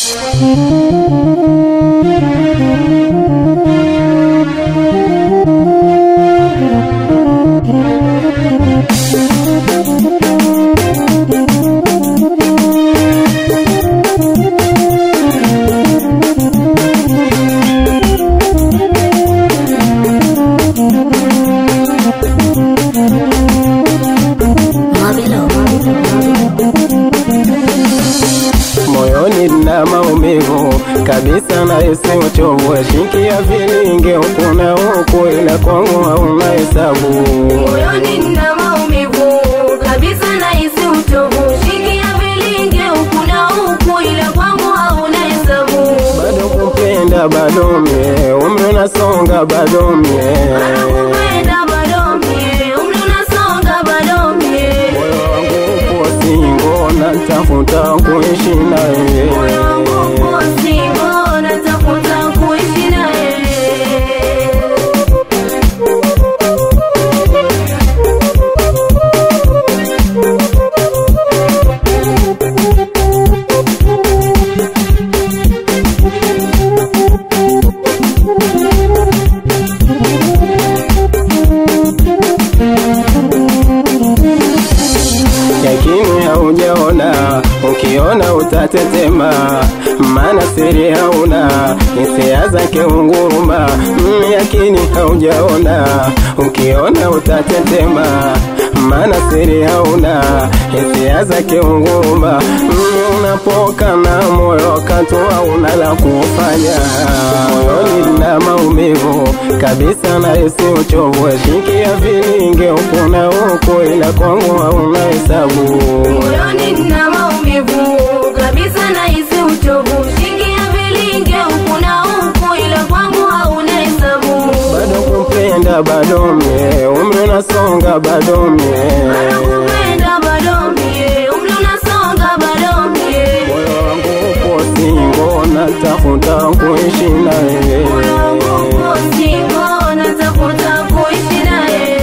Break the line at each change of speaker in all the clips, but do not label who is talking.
moyoni na maumivu kabisa na isi uchovu shinkia vilinge huku na huku ila kwangu hauna hesabu
moyoni nina maumivu kabisa na isi uchovu shikia vilinge huku na huku ila kwangu hauna hesabu
bado kupenda bado mie umri unasonga bado mie
kupenda bado mie umri unasonga bado mie
moyo wangu upo singo natafuta kuishi naye
moyo wangu uko singo natafuta kuishi naye
yakini haujaona ukiona utatetema maana siri hauna hisia zake unguruma mm, yakini haujaona ukiona utatetema maana siri hauna hisia zake unguruma mm, unapokana moyo katua una la kufanya moyoni na maumivu kabisa na isi uchovu shikia vilinge huku na huku ila kwangu hauna hesabu
moyoni nina maumivu kabisa na isi uchovu shikia vilinge huku na huku ila kwangu hauna hesabu
bado kupenda bado mie umri unasonga bado mie
kupenda bado mie umri unasonga bado mie
moyo wangu upo singo natafuta kuishi naye
moyo wangu uko singo natafuta kuishi naye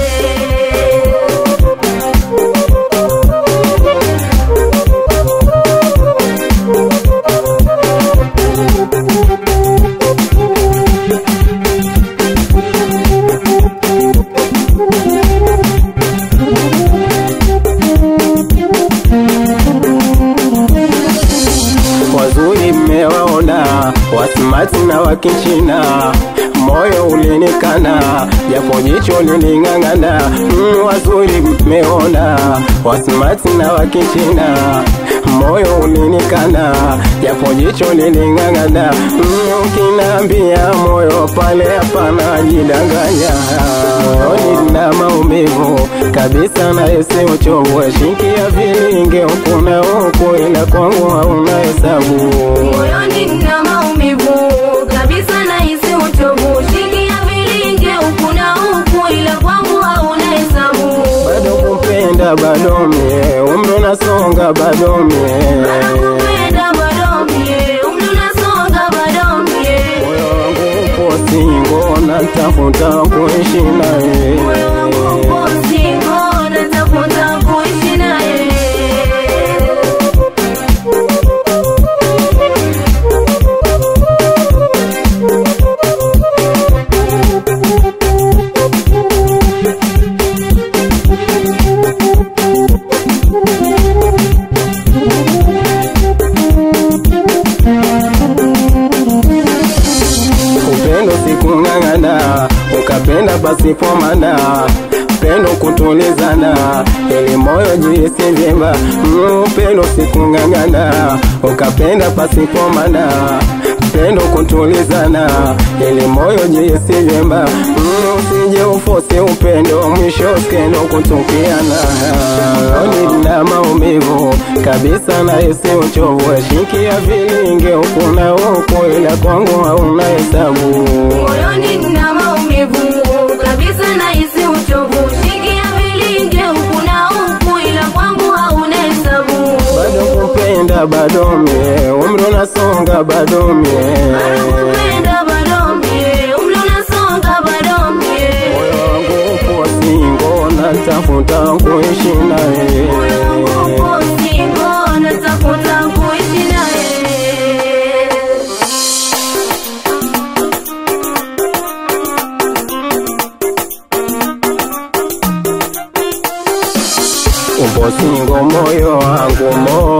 wazuri mmewaona wasimati na wakichina moyo ulinikana japo jicho liling'ang'ana mm, wazuri mmeona wasimati na wakichina moyo ulinikana japo jicho liling'ang'ana mm, ukinaambia moyo pale hapana jidanganya moyoni na maumivu kabisa na esi uchovu shinkia vilinge huku na huku ila kwangu hauna hesabu
moyoni nina maumivu kabisa na isi uchovu shikia vilinge huku na huku ila kwangu hauna hesabu
bado kupenda bado mie umri unasonga bado mie
kupenda bado mie umri unasonga bado mie
moyo wangu upo singo natafuta kuishi naye
moyo wangu uko singo natafuta kuishi naye
upendo sikung'ang'ana ukapenda pasipo mana pendo kutulizana ili moyo jihisi vyema Mm, upendo sikung'ang'ana ukapenda pasipo mana pendo kutulizana ili moyo jihisi vyema Mm, usije ufosi upendo mwisho skendo kutukiana oni na maumivu kabisa na isi uchovu shikia vilinge huku na huku ila kwangu hauna hesabu
moyoni nina maumivu kabisa na isi uchovu shikia vilinge huku na huku ila kwangu hauna hesabu
bado kupenda bado mie umri unasonga bado mie
kupenda bado mie umri unasonga bado mie
moyo wangu upo singo natafuta kuishi naye
moyo wangu uko singo natafuta kuishi naye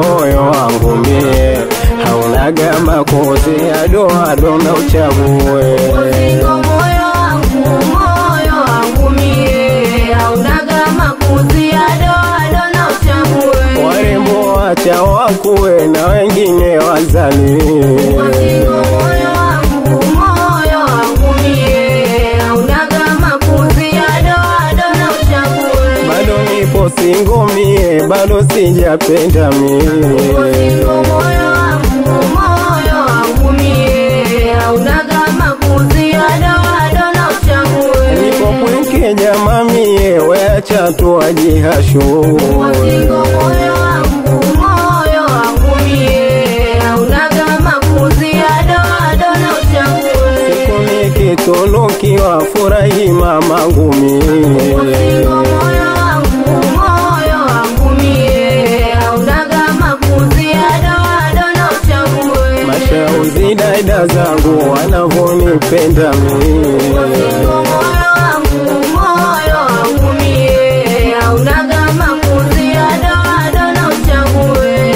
moyo wangu mie haunaga makozi adoado na uchague
Usingo moyo wangu, moyo wangu mie, haunaga makuzi ado ado na uchague.
warembo wacha wakuwe na wengine wazali
Usingo moyo wangu, moyo wangu mie, haunaga makuzi ado ado na uchague.
bado nipo singo mie bado sijapenda mie
Usingo moyo wangu, moyo wangu mie, haunaga makuzi ado ado na uchague.
nipo pweke jama mie weacha tu wajihashu
Usingo moyo wangu, moyo wangu mie, haunaga makuzi ado ado na uchague.
siku nikitunukiwa furahi mamangu mie
Usingo moyo wangu, moyo wangu mie, haunaga makuzi ado ado na uchague.
mashauzi dada zangu wanavonipenda mie
Usingo moyo wangu, moyo wangu mie, haunaga makuzi ado ado na uchague.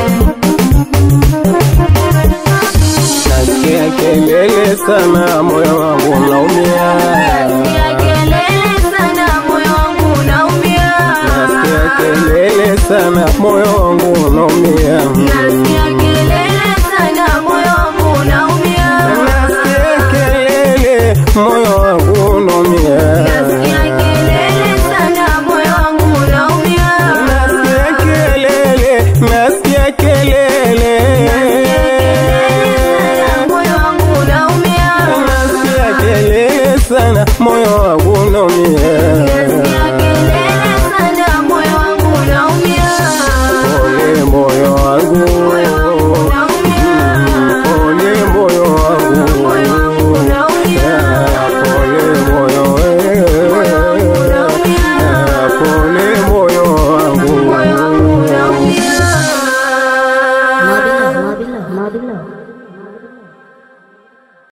nasikia kelele sana moyo wangu unaumia
Nasikia kelele sana, moyo wangu unaumia.
nasikia kelele sana moyo wangu unaumia
Nasikia kelele sana, moyo wangu unaumia.
nasikia kelele moyo wangu unaumia
Nasikia kelele sana, moyo wangu unaumia.
nasikia kelele nasikia kelele
Moyo wangu unaumia.
nasikia kelele sana moyo wangu unaumia